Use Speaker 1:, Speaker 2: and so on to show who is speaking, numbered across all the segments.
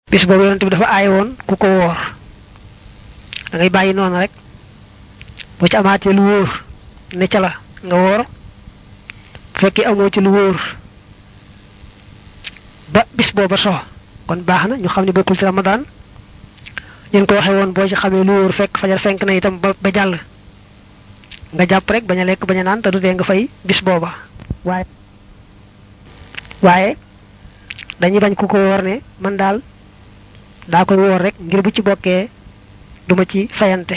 Speaker 1: bis boobu yonent bi dafa aay woon ku ko woor da ngay bàyyi noonu rek boo ci amaatee lu wóor ne ca la nga woor bu fekkee amoo ci lu wóor ba bis booba so kon baax na ñu xam ne bokkul ci ramadan ñun ko waxee woon boo ci xamee lu wóor fekk fajar fenk na itam ba ba jàll nga jàpp rek bañ a lekk bañ a naan te du dee nga fay bis booba waaye waaye dañuy bañ ku ko woor ne man daal daa koy woor rek ngir bu ci bokkee duma ci fayante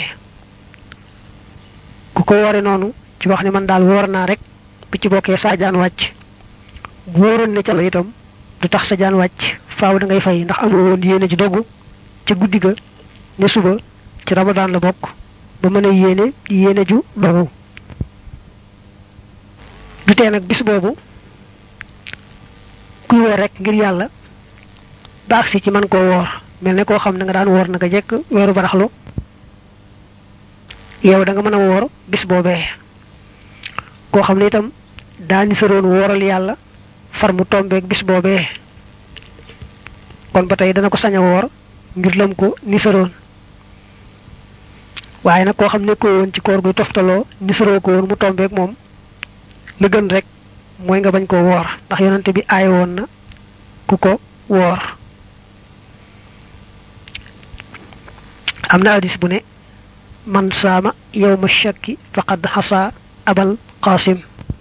Speaker 1: ku ko woore noonu ci wax ne man daal woor naa rek bu ci bokkee sa jaan wàcc bu wóoroon ne ca la itam du tax sa jaan wàcc faaw da ngay fay ndax amul woon yéene ji dogu ca guddi ga ne suba ci ramadan la bokk ba mën a yéene yéene ju dogu du tee nag bis boobu kuy woor rek ngir yàlla ba agsi ci man koo woor mel ne koo xam ne nga daan woor naka jekk weeru baraxlu yow da nga mën a woor bis boobee koo xam ne itam daa ni saroon wooral yàlla far mu tombeeg bis boobee kon ba tey dana ko sañ a woor ngir lam ko ni saroon waaye nag koo xam ne ko woon ci koor guy toftaloo ni saroo ko woon mu tombeeg moom la gën rek mooy nga bañ koo woor ndax yonante bi aay woon na ku ko woor am na hadis bu ne man saama yawma shakki faqad xasa abal qasim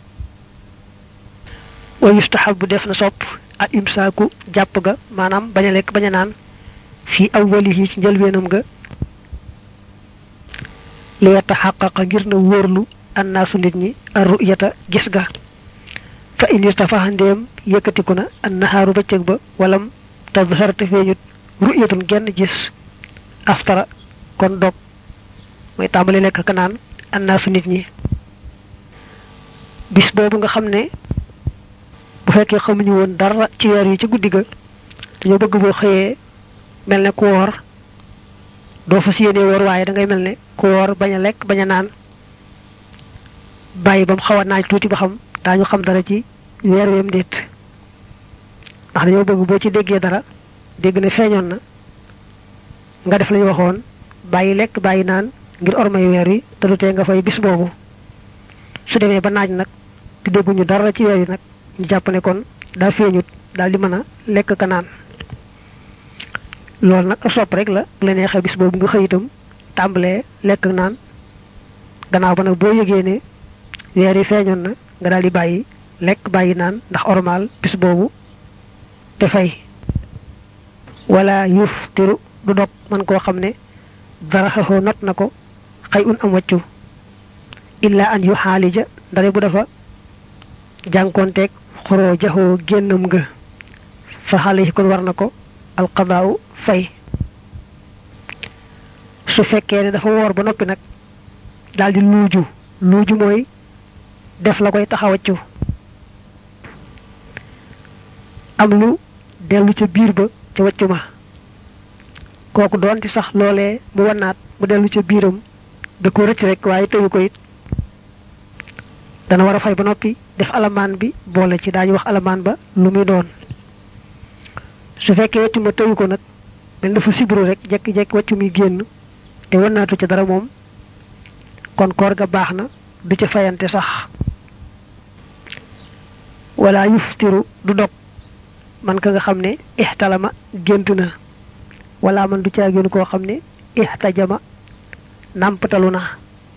Speaker 1: wa yustahabu def na sopp al imsaaku jàpp ga maanaam bañ a lekk bañ a naan fii awwalihi ci njëlbeenam ga li yataxaqaqa ngir na wóorlu annaasu nit ñi ar ru'yata gis ga fa in irtafaxa ndéem yëkkatiku na an naxaaru bëccëg ba walam tadharate feeñut ru'yatun genn gis aftara kon dog mooy tàmbali lekk ka naan annaasu nit ñi bis boobu nga xam ne bu fekkee xamuñu woon dara ci weer yi ci guddi ga dañoo bëgg boo xëyee mel ne ku woor doo fas yéene woor waaye da ngay mel ne ku woor bañ a lekk bañ a naan bàyyi ba mu xaw a naaj tuuti ba xam daañu xam dara ci weer weem déet ndax dañoo bëgg boo ci déggee dara dégg ne feeñoon na nga def lañu waxoon bàyyi lekk bàyyi naan ngir ormay weer wi te du tee nga fay bis boobu su demee ba naaj nag di dégguñu dara ci weer yi nag ñu jàpp ne kon daa feeñut daal di mën a lekk ka naan loolu nag sopp rek la bu la neexee bis boobu nga xëy itam tàmbalee lekk naan gannaaw ba nag boo yëgee ne weer yi feeñoon na nga daal di bàyyi lekk bàyyi naan ndax ormal bis boobu te fay wala yuuf tiru du dog man koo xam ne dara xaxoo not na ko xëy un am wàccu illa an yu xaalija ndare bu dafa jànkoonteeg xoroo jaxoo génnam nga fa xale yi kon war na ko alqadaaw fay su fekkee ne dafa woor ba noppi nag daldi luuju luuju mooy def la koy taxawaccu am lu dellu ca biir ba ca waccu ma kooku doonte sax loolee mu wannaat mu dellu ca biiram da ko rëcc rek waaye tëyu ko it dana war a fay ba noppi def alamaan bi boole ci daañu wax alamaan ba lu muy doon su fekkee waccu ma tëyu ko nag mel dafa sibru rek jekki-jekki waccu muy génn te wannaatu ca dara moom kon koor ga baax na du ca fayante sax wala yuftiru du dog man ka nga xam ne ixtalama gént na wala man du caa génn koo xam ne ixtajama nàmpatalu na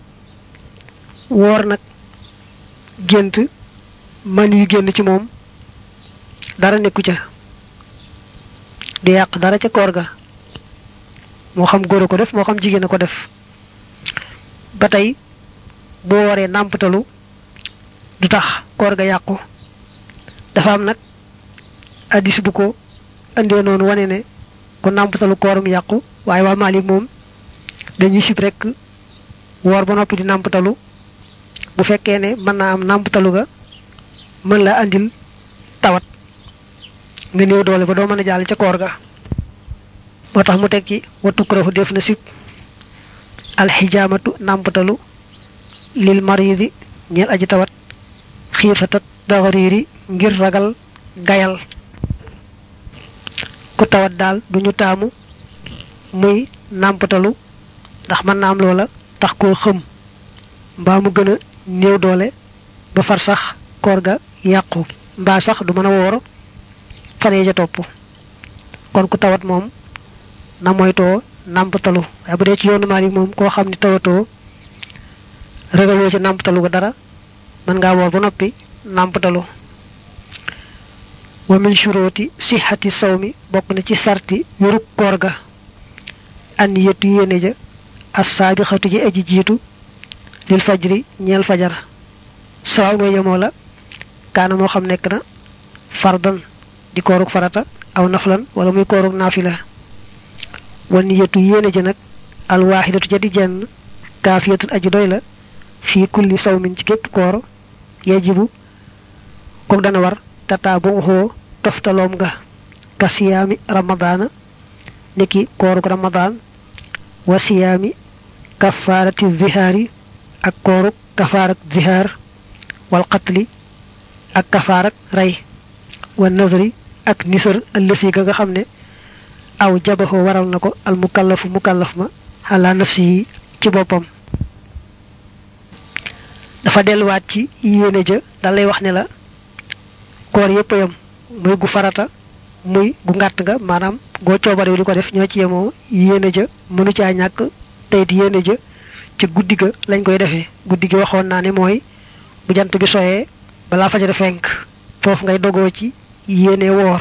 Speaker 1: woor nag gént man yu génn ci moom dara nekku ca di yàq dara ca koor ga moo xam góor a ko def moo xam jigéen a ko def ba tey boo waree nàmpatalu du tax koor ga yàqu dafa am nag addis bu ko indee noonu wane ne ku nàmpatalu kooram yàqu waaye waa Maalik moom dañuy sib rek woor ba noppi di nàmpatalu bu fekkee ne mën naa am nàmpatalu ga mën la andil tawat nga néew doole ba doo mën a jàll ca koor ga moo tax mu teg ci wattu kurahu def na sib alxijaamatu nàmpatalu lil maridi ñeel aji tawat xiifatat daxariiri ngir ragal gayal ku tawat daal duñu taamu muy nàmpatalu ndax mën naa am loola tax koo xëm mbaa mu gën a néew doole ba far sax koor ga yàqu mbaa sax du mën a woor fanee ja topp kon ku tawat moom na moytoo nàmpatalu waaye bu dee ci yoonu Maalik moom koo xam ni tawatoo ragaloo ci nàmpatalu ga dara mën ngaa woor ba noppi nàmpatalu wa min shuruti sihhati sawmi bokk na ci sarti wérug koor ga an yetu yéene ja as saabixatu ji aji jiitu lil fajri ñeel fajar sawaw mooy yemoo la kaana moo xam nekk na fardan di koorug farata aw naflan wala muy koorug naafila wa niyatu yéene ja nag alwaxidatu ja di jenn kaafiyatun aji doy la fii kulli sawmin ci gépp koor yajibu kook dana war tata bu xoo toftaloom nga ka siyaami ramadaana niki koorug ramadaan wa siyaami kafaarati zihaari ak koorug kafaarak zihaar wal qatli ak kafaarak rey wa nazri ak nisër ëllësi ga nga xam ne aw jabaxoo waral na ko al mukallafu mukallaf ma xalaa nafsi yi ci boppam dafa delluwaat ci yéene ja da lay wax ne la koor yépp yam muy gu farata muy gu ngàtt nga maanaam goo coobare di ko def ñoo ci yemoo yéene ja mënu caa ñàkk teyit yéene ja ci guddi ga lañ koy defee guddi gi waxoon naa ne mooy bu jant bi soyee balaa fajar fenk foofu ngay dogoo ci yéene woor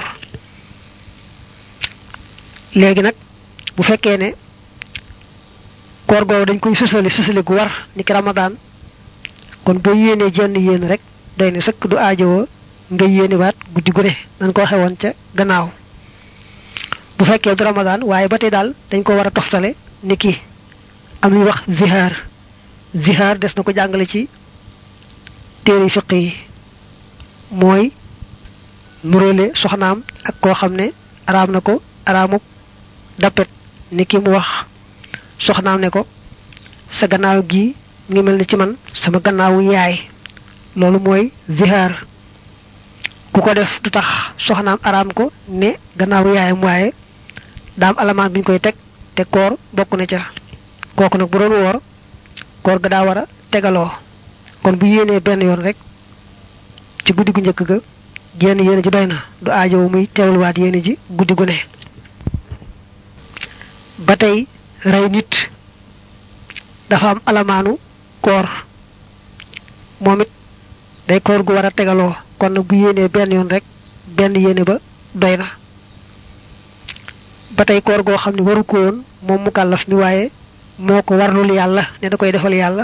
Speaker 1: léegi nag bu fekkee ne koor googu dañ koy sësale sësale gu war ni ki ramadaan kon boo yéenee jenn yéen rek doy ne sëkk du aajowoo nga yéenewaat guddi gu ne nañ ko waxee woon ca gannaaw bu fekkee du ramadaan waaye ba tey daal dañ ko war a toftale ni ki am lu ñuy wax zihaar zihaar des na ko jàngale ci téere fiq yi mooy nuróole soxnaam ak koo xam ne araam na ko araamuk dappet ni ki mu wax soxnaam ne ko sa gannaaw gi ngi mel ni ci man sama gannaawu yaay loolu mooy zihaar ku ko def du tax soxnaam araam ko ne gannaawu yaayam waaye daam alamaan bi ñu koy teg te koor bokk na ca kooku nag bu doon woor koor ga daa war a tegaloo kon bu yéenee benn yoon rek ci guddi gu njëkk ga jenn yéene ji doy na du aajowu muy teewluwaat yéene ji guddi gu ne ba tey rey nit dafa am alamaanu koor moom it day koor gu war a tegaloo kon nag bu yéenee benn yoon rek benn yéene ba doy na ba tey koor goo xam ne waru ko woon moom mu kàllaf mi waaye moo ko warlul yàlla ne da koy defal yàlla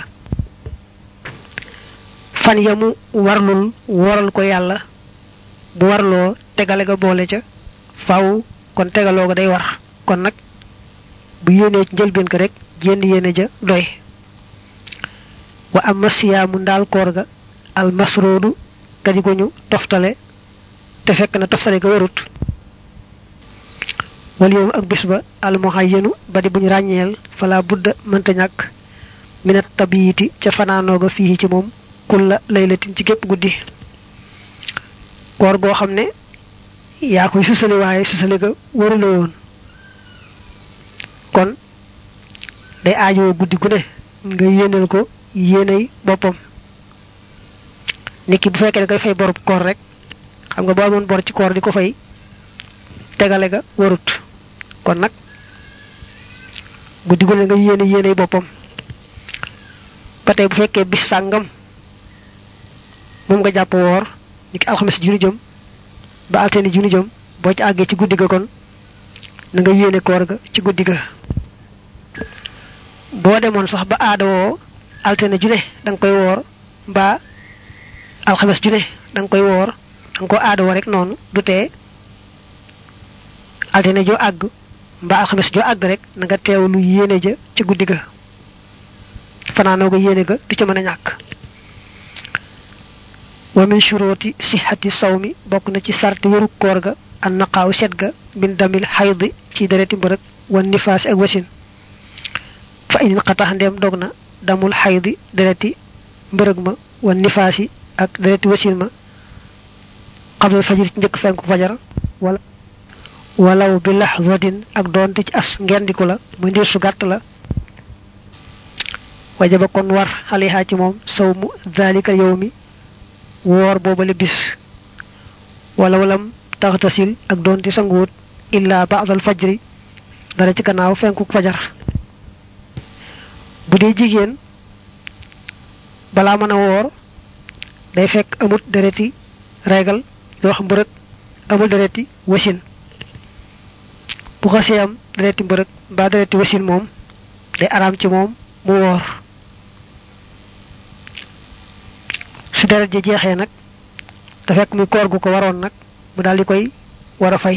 Speaker 1: fan ya mu warlul waral ko yàlla bu warloo tegale ga boole ca faw kon tegaloo ga day war kon nag bu yéenee ci njëlbeen ko rek jénn yéene ja doy wa amma siyaamu ndaal koor ga al masroodu kadi gu ñu toftale te fekk na toftale ga warut wal yoom ak bis ba al muhayyanu ba di buñ ràññeel fala budda mënta ñàkk minat tabiyiti ca fanaanooga fii ci moom kulla laylatin ci gépp guddi koor goo xam ne yaa koy susali waaye susali ga warula woon kon day aajoo guddi gu ne nga yéeneel ko yéeney boppam niki bu fekkee da koy fay borub koor rek xam nga boo amoon bor ci koor di ko fay tegale ga warut kon nag guddi gu ne nga yéene yéeney boppam ba tey bu fekkee bis sàngam moom nga jàpp woor niki alxames junu jëm ba altine junu jëm boo ci àggee ci guddi ga kon na nga yéene koor ga ci guddi ga boo demoon sax ba aada woo altine ju ne da nga koy woor mbaa alxames ju ne da nga koy woor da nga ko aada woo rek noonu du tee altine joo àgg mbaa alxames joo àgg rek na nga teewlu yéene ja ci guddi ga fanaanoo ko yéene ga du ca mën a ñàkk wa min shuruti sihhati sawmi bokk na ci sarti wéru koor ga an naqaaw set ga min damil xaydi ci dereti mbërëg wan nifaasi ak wasin fa in xatax ndeem dog na damul xaydi dereti mbërëg ma wan nifaasi ak dereti wasin ma xablal fajir ci njëkk fenku fajar wala walaw bi lahzatin ak doonte ci as ngendiku la muy ndir su gàtt la wajaba kon war xaliha ci moom saw mu dalika yow mi woor boobale bis wala walam taxtasil ak doonte sanguwut illa ba'dal fajri dara ci gannaaw fenkuk fajar bu dee jigéen balaa mën a woor day fekk amut dereti regal yoo xam mbërëg amul dereti wasin bu xasee am dereti mbërëg mbaa dereti wasin moom day araam ci moom mu woor su deret ji jeexee nag da fekk muy koor gu ko waroon nag mu daal di koy war a fay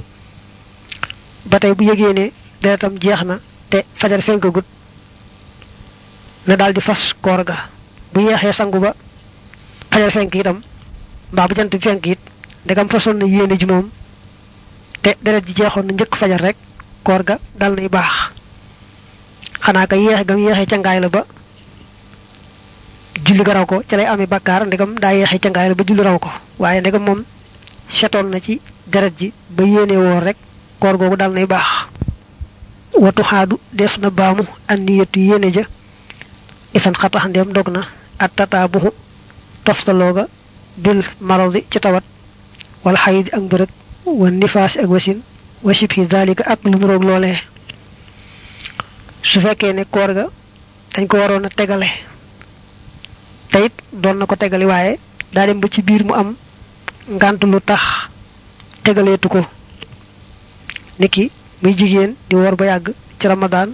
Speaker 1: ba tey bu yëgee ne deretam jeex na te fajar fenkagut na daal di fas koor ga bu yeexee sangu ba fajar fenk itam mbaa bu jant bi fenk it ndegam façon na yéene ji moom te deret ji jeexoon na njëkk fajar rek koor ga dal nay baax xanaa ka yeexe gam yeexee ca ngaay la ba julli ga raw ko ca lay amee bakkaar ndegam daa yeexee ca ngaay la ba julli raw ko waaye ndegam moom setoon na ci deret ji ba yéene woor rek koor googu dal nay baax watu xaadu def na baamu an niyatu yéene ja isan xatax ndem dog na at tataabuxu toftalooga bil maradi ci tawat wala xayidi ak mbërëg wa nifaasi ak wasin wa shibhi dalika ak lu nuroog loolee su fekkee ne koor ga dañ ko waroon a tegale te it doon na ko tegali waaye daa dem ba ci biir mu am ngant lu tax tegaleetu ko niki muy jigéen di woor ba yàgg ci ramadaan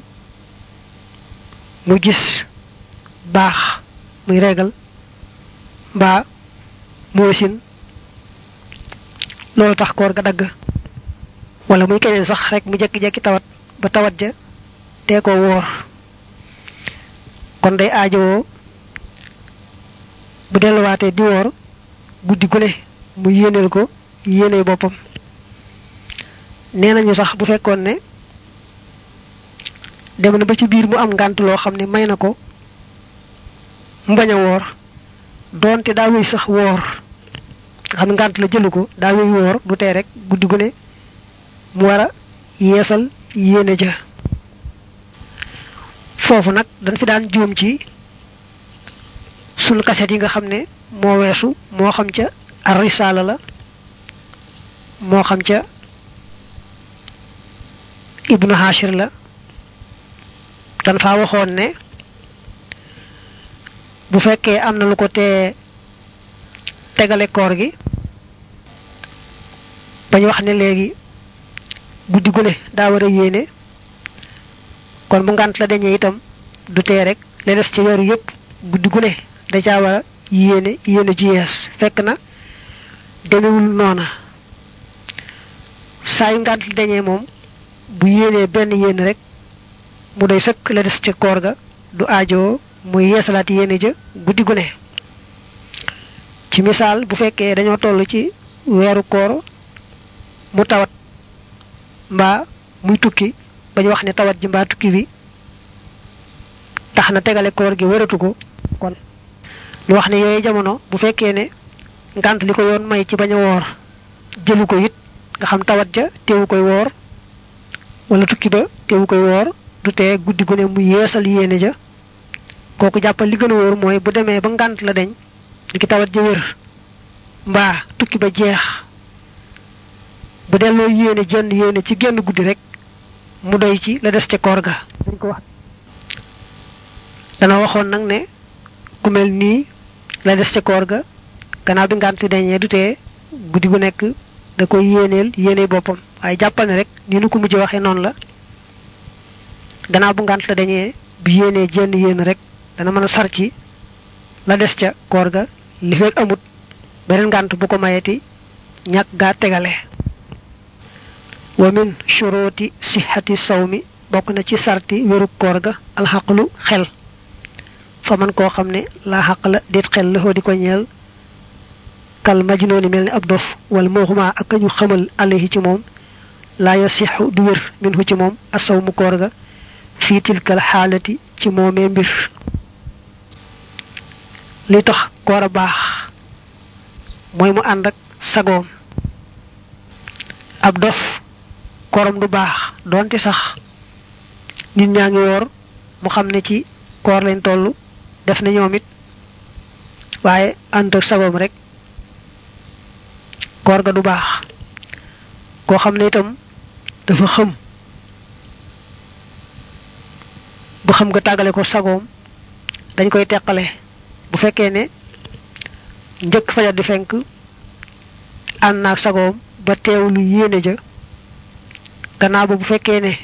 Speaker 1: mu gis baax muy regal mbaa mu wasin loolu tax koor ga dagg wala muy keneen sax rek mu jekki-jekki tawat ba tawat ja tee ko woor kon day aajowoo bu delluwaatee di woor guddi gune mu yéeneel ko yéene boppam nee nañu sax bu fekkoon ne dem na ba ci biir mu am ngànt loo xam ne may na ko mu bañ a woor doonte daa wéy sax woor nga xam ne ngànt la jëlu ko daa wéy woor du tee rek guddi gu ne mu war a yeesal yéene ja foofu nag dañ fi daan juum ci sunu kaset yi nga xam ne moo weesu moo xam ca ar risaala la moo xam ca ibnu hashir la dan faa waxoon ne bu fekkee am na lu ko tee tegale koor gi bañ wax ne léegi guddi gu ne daa war a yéene kon bu ngant la dañee itam du tee rek la des ci weeru yépp guddi gu ne da caa war a yéene yéene ju yees fekk na demewul noona saa yu ngant la dañee moom bu yéenee benn yéene rek mu doy sëkk la des ca koor ga du aajoo muy yeesalaat yéene ja guddi gu ne ci misaal bu fekkee dañoo toll ci weeru koor mu tawat mbaa muy tukki ba ñu wax ne tawat ji mbaa tukki bi tax na tegale koor gi wëratu ko kon ñu wax ne yooyu jamono bu fekkee ne ngant li ko yoon may ci bañ a woor jëlu ko it nga xam tawat ja teewu koy woor wala tukki ba teewu koy woor du tee guddi gu ne mu yeesal yéene ja kooku jàppal li gën a wóor mooy bu demee ba ngant la deñ li ki tawat ja wér mbaa tukki ba jeex bu delloo yéene jenn yéene ci genn guddi rek mu doy ci la des ca koor ga dañ ko wax dana waxoon nag ne ku mel nii la des ca koor ga gannaaw bi ngant dañee du tee guddi gu nekk da koy yéeneel yéene boppam waaye jàppal ne rek ni nu ko mujj waxee noonu la gannaaw bu ngant la dañee bu yéenee jenn yéen rek dana mën a sar ci la des ca koor ga li fekk amut beneen ngant bu ko mayeti ñàkk gaa tegale wa min shuruti sihhati sawmi bokk na ci sarti wéru koor ga alxaqlu xel fa man koo xam ne laa xaq la déet xel la di ko ñeel kal majnooni mel ni ab dof wala mooxuma ak ñu xamal alayhi ci moom laa yasixu du wér minhu ci moom asaw mu koor ga fii tilkal xaalati ci moomee mbir li tax koor a baax mooy mu ànd ak sagoom ab dof kooram du baax donte sax nit ñaa ngi woor mu xam ne ci koor lañ toll def na ñoom it waaye ànd ak sagoom rek koor ga du baax koo xam ne itam dafa xëm bu xam nga tàggale ko sagoom dañ koy teqale bu fekkee ne njëkk fajar di fenk ànd naag sagoom ba teewlu yéene ja gannaaw ba bu fekkee ne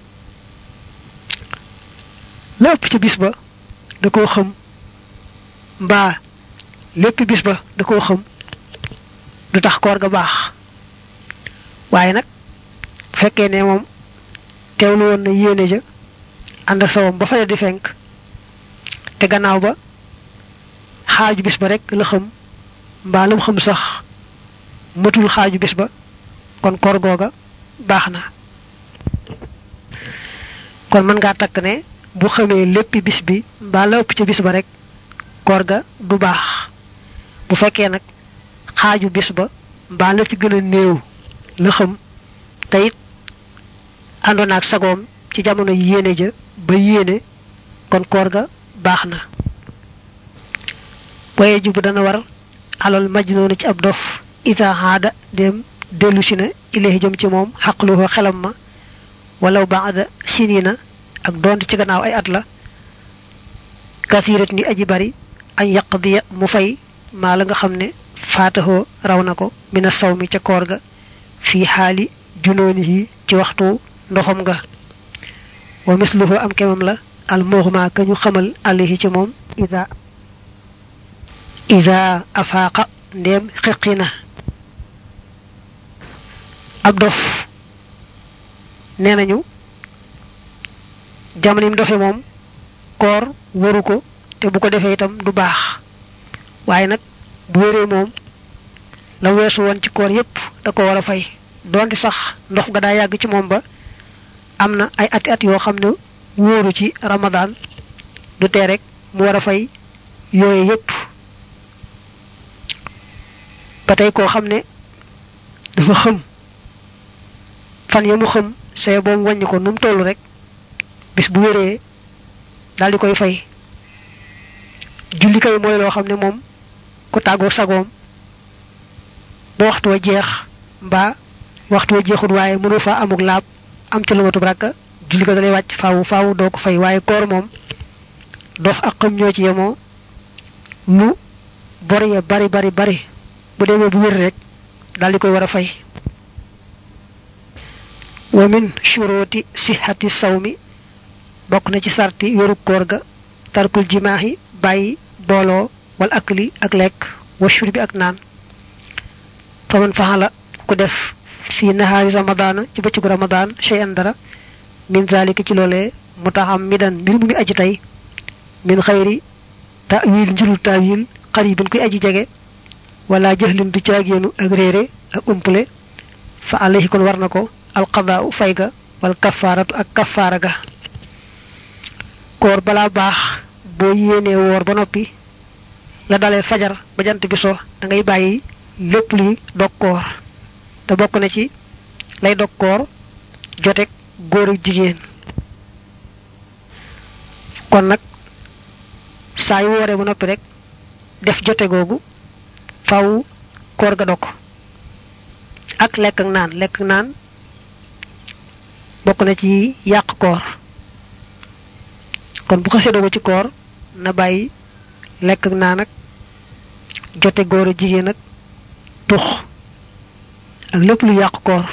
Speaker 1: la ëpp ci bis ba da koo xam mbaa lépp bis ba da koo xam du tax koor ga baax waaye nag bu fekkee ne moom teewlu woon na yéene ja ànd ak sawam ba fajar di fenk te gannaaw ba xaaju bis ba rek la xam mbaa lam xam sax matul xaaju bis ba kon koor googa baax na kon mën ngaa takk ne bu xamee léppi bis bi mbaa la ëpp ca bis ba rek koor ga du baax bu fekkee nag xaaju bis ba mbaa la ci gën a néew la xam te it àndoon ak sagoom ci jamono yéene ja ba yéene kon koor ga baax na waye jubu dana war alal majnoonu ci ab dof ita haada dem dellu si na ilahi jëm ci moom xaqluhu xelam ma walaw baada sinina ak doonte ci gannaaw ay at la kasirat ni aji bari añ yaqdiya mu fay maa la nga xam ne faataxoo raw na ko mina saw mi ca koor ga fii xaali junooni yi ci waxtu ndoxam nga wa misluhu am kemam la al mughma ka ñu xamal alayhi ci moom ida ida afaaqa ndéem xiqi na ab dof nee nañu jamono yi dofe moom koor waru ko te bu ko defee itam du baax waaye nag bu wéree moom la weesu woon ci koor yépp da ko war a fay donte sax ndox ga daa yàgg ci moom ba am na ay ati at yoo xam ne wóoru ci ramadaan du tee rek mu war a fay yooye yépp ba tey koo xam ne dafa xëm fan ya mu xëm say boobu wàññi ko nu mu toll rek bis bu wéree daal di koy fay julli kay mooy loo xam ne moom ku tàggoo sagoom ba waxtu wa jeex mbaa waxtu wa jeexul waaye mënu fa amuk laab am ci lumatub rakka julli ko dalay wàcc faawu faawu doo ko fay waaye koor moom dof ak xam ñoo ci yemoo lu bor ya bari bari bari bu demee bu wér rek daal di koy war a fay wa min shuruti sihhati sawmi bokk na ci sarti wéru koor ga tarkul jimaahi bàyyi booloo wal akli ak lekk wa shurbi ak naan faman faxala ku def fi nahaari ramadaana ci bëccëgu ramadaan shay'an dara min zalika ci loolee mu taxam mi dan mbir mu mi aji tey min xayri ta'wil njurul ta'wil qaribin kuy aji jege wala jahlin du caagéenu ak réere ak umpule fa alayhi kon war na ko alqadaau fay ga wal kafaaratu ak kafaara ga koor balaa baax boo yéenee woor ba noppi la dalee fajar ba jant bi so da ngay bàyyi lépp luy dog koor te bokk na ci lay dog koor jotek góor ak jigéen kon nag saa yu wooree ba noppi rek def jote googu faw koor ga dog ak lekk ak naan lekk ak naan bokk na ci yàq koor kon bu xasee dogu ci koor na bàyyi lekk ak naan ak jote góor a jigéen ak tux ak lépp lu yàq koor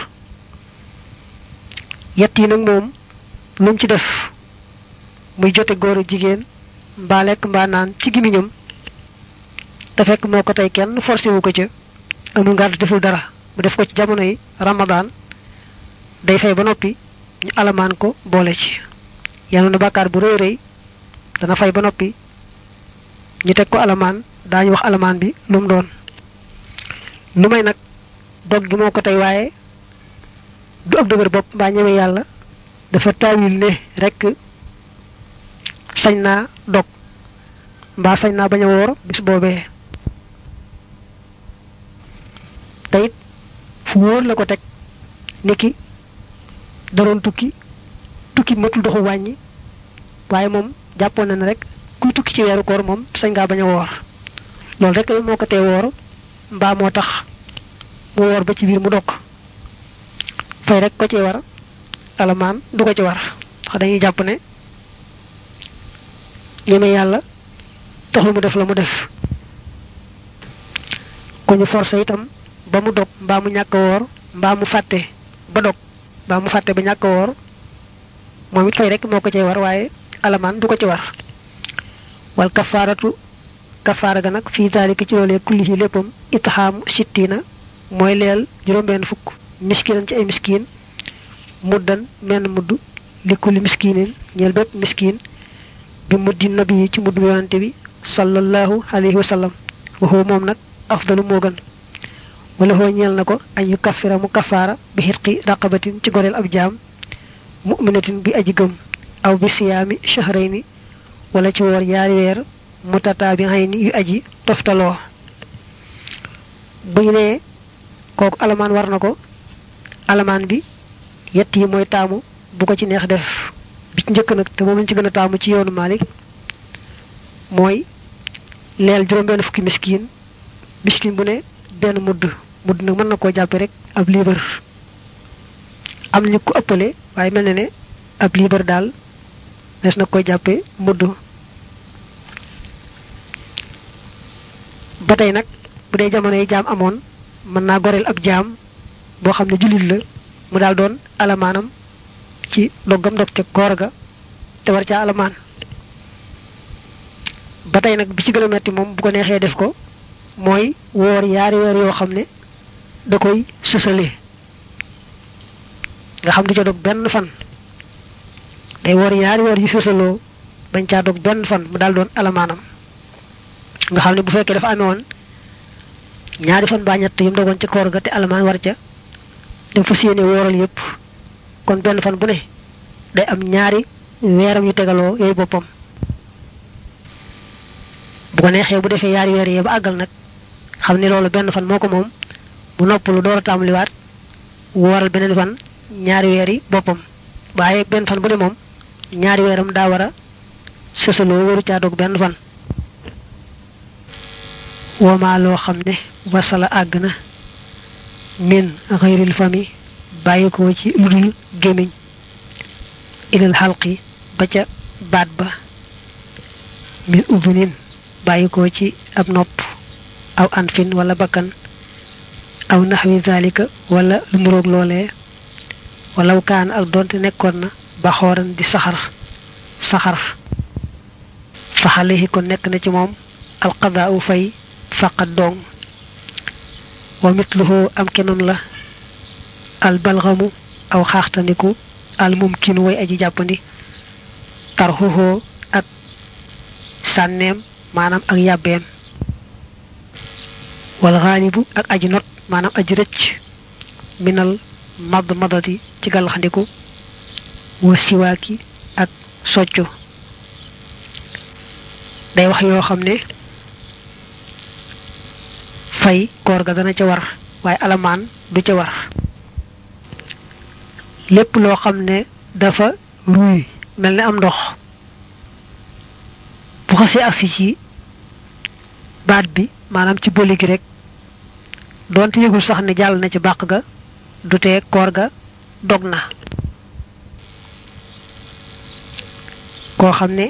Speaker 1: yett yi nag moom lu mu ci def muy jote góor a jigéen mbaa lekk mbaa naan ci gimiñam te fekk moo ko tey kenn forcé wu ko ca amul ngànt deful dara mu def ko ci jamono yi ramadaan day fay ba noppi ñu alamaan ko boole ci yanu na bàkkaar bu rëy rëy dana fay ba noppi ñu teg ko alamaan daañu wax alamaan bi lu mu doon lu may nag dog gi moo ko tey waaye du ab dëgër bopp mbaa ñeme yàlla dafa taawil ne rekk sañ naa dog mbaa sañ naa bañ a woor bis boobee te it fu wóor la ko teg niki daroon tukki tukki matul doxu wàññi waaye moom jàppoon na ne rek kuy tukki ci weeru koor moom sañ ngaa bañ a woor loolu rek moo ko tee woor mbaa moo tax mu woor ba ci biir mu dokk fay rek ko ci war alamaan du ko ci war ndax dañuy jàpp ne ñeme yàlla taxul mu def la mu def ku ñu forcé itam ba mu dog mbaa mu ñàkk woor mbaa mu fàtte ba dog mbaa mu fàtte ba ñàkk woor moom it fay rek moo ko cay war waaye alamaan du ko ci war wal kafaaratu kafaara ga nag fii daalika ci loolee kulli yi léppam itxaamu sittina mooy leel juróom-benn fukk miskinan ci ay miskiin muddan menn mudd li kulli miskinin ñeel bépp miskiin bi muddi nabi yi ci mudd yonante bi sallallahu alayhi wa sallam waxoo moom nag afdalu moo gën wala xoo ñeel na ko añ yu kaffira mu kafaara bi xitqi raqabatin ci goreel ab jaam mu'minatin bi aji gëm aw bi siyaami shahrayni wala ci woor yaari weer mutataabi'ayni yu aji toftaloo bu ñu nee kooku alamaan war na ko alamaan bi yett yi mooy taamu bu ko ci neex def bi ci njëkk nag te moom lañ ci gën a taamu ci yoonu Malik mooy leel juróom-benn fukki miskin miskin bu ne benn mudd mudd nag mën na koo jàppe rek ab liibar am ñu ko ëppale waaye mel na ne ab liibar daal des na koy jàppe mudd ba tey nag bu dee jamono yi jaam amoon mën naa goreel ab jaam boo xam ne jullit la mu daal doon alamaanam ci doggam dog ca koor ga te war caa alamaan ba tey nag bi ci gën a metti moom bu ko neexee def ko mooy woor yaari weer yoo xam ne da koy sësale nga xam du ca dog benn fan day woor yaari weer yu sësaloo bañ caa dog benn fan mu daal doon alamaanam nga xam ne bu fekkee dafa amee woon ñaari fan baa ñett yu mu dogoon ci koor ga te alamaan war ca dem fas yéene wooral yépp kon benn fan bu ne day am ñaari weeram yu tegaloo yooyu boppam bu ko neexee bu defee yaari weer yee ba àggal nag xam ne loolu benn fan moo ko moom bu noppalu door a tàmbaliwaat wooral beneen fan ñaari weer yi boppam waaye benn fan bu ne moom ñaari weeram daa war a sësaloo waru caa dog benn fan wama loo xam ne wasala àgg na min xayril fami bàyyi ko ci lu dul gémmiñ ilal xalqi ba ca baat ba min udunin bàyyi ko ci ab nopp aw anfin wala bakkan aw naxwi zalika wala lu muroog loolee walaw kaan ak donte nekkoon na ba xooran di saxar saxar faxalehi kon nekk na ci moom alqadaa u fay faqat dong wa mitluhu am kenoon la al balgamu aw xaaxtaniku al mumkinu way aji jàppandi tarxuhoo ak sànneem maanaam ak yàbbeem wal xaalibu ak aji not maanaam aji rëcc minal mad madati ci gàllaxndiku wa siwaaki ak soccu day wax yoo xam ne fay koor ga dana ca war waaye alamaan du ca war lépp loo xam ne dafa ruy mel ne am ndox bu xasee agsi ci baat bi maanaam ci bëli gi rek doonte yëgul sax ne jàll na ci bàq ga du tee koor ga dog na koo xam ne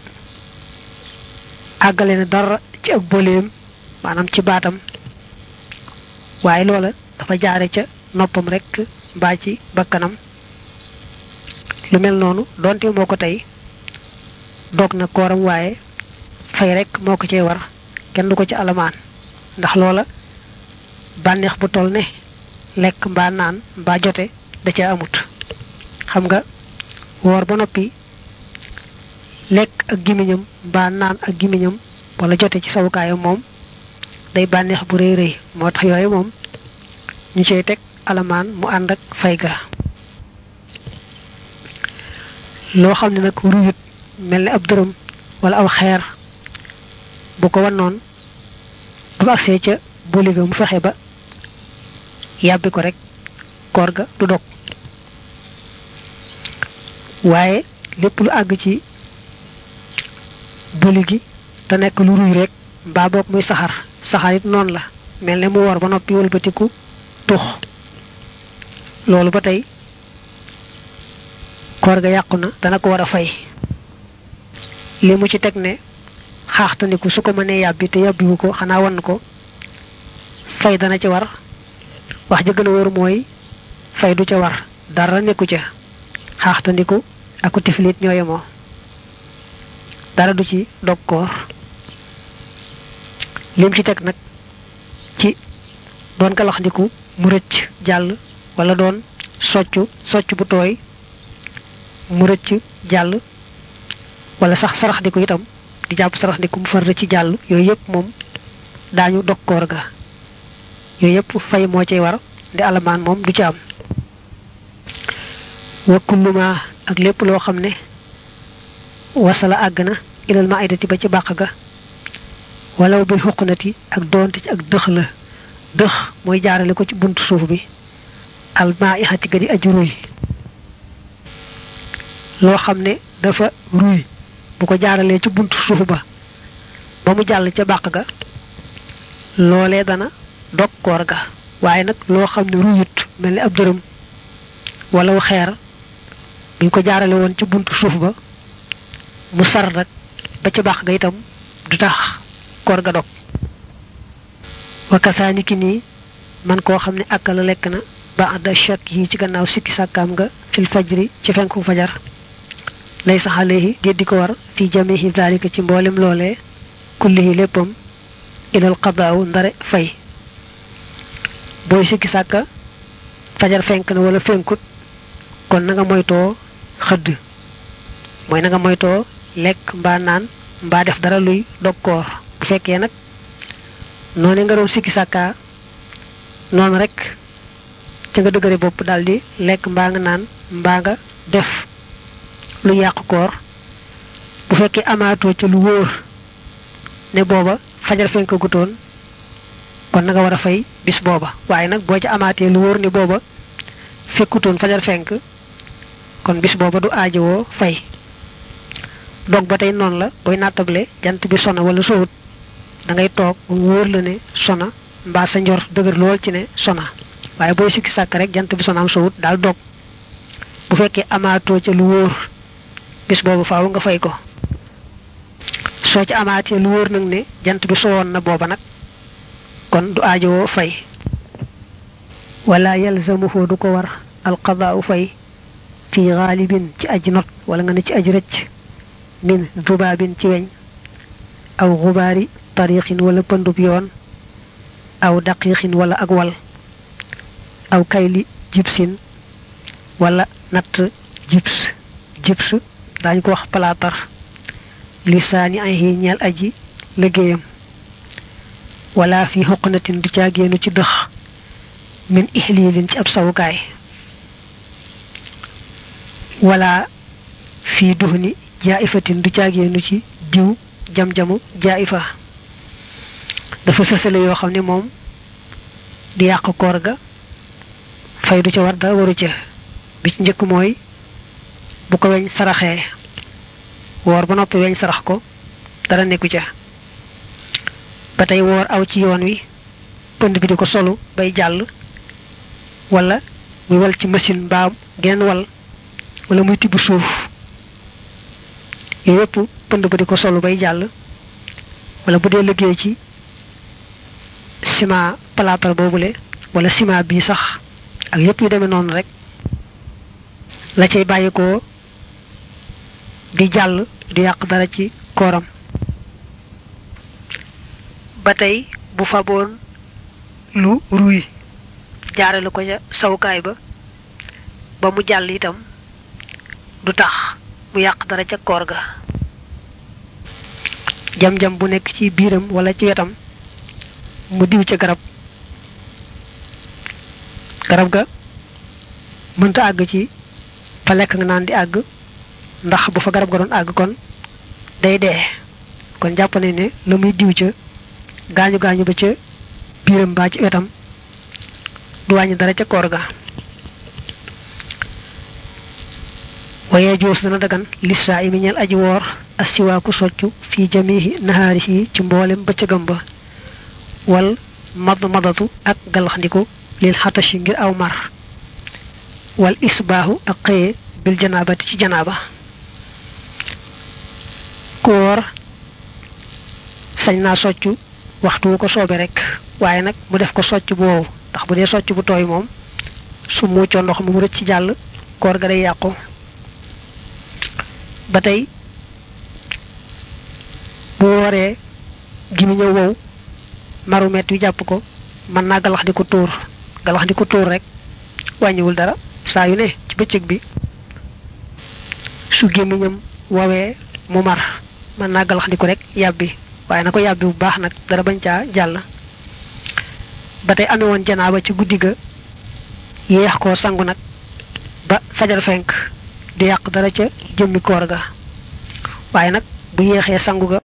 Speaker 1: àggale na dara ci ak bëleem maanaam ci baatam waaye loola dafa jaare ca noppam rek mbaa ci bakkanam lu mel noonu donte moo ko tey dog na kooram waaye fay rek moo ko cee war kenn du ko ci alamaan ndax loola bànneex bu toll ne lekk mbaa naan mbaa jote da ca amut xam nga woor ba noppi lekk ak gimiñam mbaa naan ak gimiñam wala jote ci sawukaayam moom day bànneex bu rëy rëy moo tax yooyu moom ñu cey teg alamaan mu ànd ak fay ga loo xam ne nag ruyut mel ni ab dërëm wala aw xeer bu ko wannoon bu mu agsee ca booli ga mu fexe ba yàbbi ko rek koor ga du dog waaye lépp lu àgg ci bëli gi te nekk lu ruy rek mbaa boog muy saxar saxar it noonu la mel ne mu war ba noppi wëlbatiku tux loolu ba tey koor ga yàqu na dana ko war a fay li mu ci teg ne xaaxtaniku su ko mënee yàbbi te yàbbiwu ko xanaa wan ko fay dana ci war wax ja gën a wóor mooy fay du ca war dara nekku ca xaaxtandiku aku tiflit ñoo yemoo dara du ci dog koor lim ci teg nag ci doon galaxndiku mu rëcc jàll wala doon soccu socc bu tooy mu rëcc jàll wala sax saraxndiku itam di jàpp saraxndiku mu far rëcc jàll yooyu yëpp moom daañu dog koor ga yooyu yëpp fay moo cay war di alamaan moom du ci am wa kulluma ak lépp loo xam ne wasala àgg na ilal ma aydati ba ci bàq ga walaw bil xuqnati ak doonte ci ak dëx la dëx mooy jaarale ko ci buntu suuf bi al maa ixati ga di aju ruy loo xam ne dafa ruy bu ko jaaralee ci buntu suuf ba ba mu jàll ca bàq ga loolee dana dog koor ga waaye nag loo xam ne ruyut mel ni ab dërëm wala wu xeer buñ ko jaarale woon ci buntu suuf ba mu sar nag ba ca bàq ga itam du tax koor ga dog wakasaani ki nii man koo xam ne akala lekk na ba àdda chak yi ci gannaaw sikki sàkkaam nga fil fajri ci fenku fajar lay sax alayhi déddi ko war fi jamihi zalika ci mboolem loolee kullihi léppam ilal qadaawu ndare fay booy sikki sàkka fajar fenk na wala fenkut kon na nga moytoo xëdd mooy na nga moytoo lekk mbaa naan mbaa def dara luy dog koor bu fekkee nag noonu nga doon sikki sàkkaa noonu rek ca nga dëgëre bopp daldi lekk mbaa nga naan mbaa nga def lu yàq koor bu fekkee amaatoo ca lu wóor ne booba fajar fenk gutoon kon na nga war a fay bis booba waaye nag boo ca amaatee lu wóor ne booba fekkutoon fajar fenk kon bis booba du aajowoo fay dog ba tey noonu la booy nattable jant bi sona wala sowut da ngay toog mu wóor la ne sona mbaa sa njor dëgër lool ci ne sona waaye booy sikki sàkk rek jant bi sona am sowut daal dog bu fekkee amaatoo ca lu wóor bis boobu faaw nga fay ko soo ci amaatee lu wóor nag ne jant bi sowoon na booba nag kon du aajowoo fay wala yalzamuhu du ko war alqadaau fay fi xaalibin ci aji not wala nga ne ci aji rëcc min zubaabin ci weñ aw xubaari tariixin wala pëndub yoon aw daqiixin wala ak wal aw kayli jibsin wala natt jibs jibs daañu ko wax palaatar lisaani ay yi ñeel aji liggéeyam wala fi xoqnatin du caagéenu ci dëx min ixliilin ci ab sawukaay wala fii duxni jaaifatin du caagéenu ci diw jam-jamu jaaifa dafa sësale yoo xam ne moom di yàq koor ga fay du ca war dara waru ca bi ci njëkk mooy bu ko weñ saraxee woor ba noppi weñ sarax ko dara nekku ca ba tey woor aw ci yoon wi pënd bi di ko solu bay jàll wala muy wal ci machine mbaa geneen wal wala muy tibb suuf yooyu yëpp pënd ba di ko solu bay jàll wala bu dee liggéey ci ciment plâtre boobule wala ciment bii sax ak yëpp yu demee noonu rek la cay bàyyi ko di jàll du yàq dara ci kooram ba tey bu faboon lu ruy jaarale ko ca sawukaay ba ba mu jàll itam du tax mu yàq dara ca koor ga jam-jam bu nekk ci biiram wala ci wetam mu diw ca garab garab ga mënta àgg ci fa lekk nga naan di àgg ndax bu fa garab ga doon àgg kon day dee kon jàpp nañ ne la muy diw ca gaañu gaañu ba ca biiram baa ci wetam du wàññi dara ca koor ga waye joos dana dagan lissa imi ñel aji woor asiwaaku soccu fi jamihi nahaarihi ci mboolem bëccëgam ba wal mad madatu ak galaxndiku lil xatashi ngir aw mar wal isbaahu ak xëye bil janaabati ci janaaba ku woor sañ naa soccu waxtu wu ko soobe rek waaye nag mu def ko socc bu wow ndax bu dee socc bu tooy moom su muccoo ndox mu rëcc ci jàll koor ga day yàqu ba tey bu wooree gimi ñëw wow maru met wi jàpp ko mën naa galax di ko tuur galax di ko tuur rek wàññiwul dara saa yu ne ci bëccëg bi su gémmiñam wawee mu mar mën naa galax di ko rek yàbbi waaye na ko yàbbi bu baax nag dara bañ caa jàll ba tey amee woon janaaba ci guddi ga yéex koo sangu nag ba fajar fenk du yàq dara ca jëmmi koor ga waaye nag bu yéexee sangu ga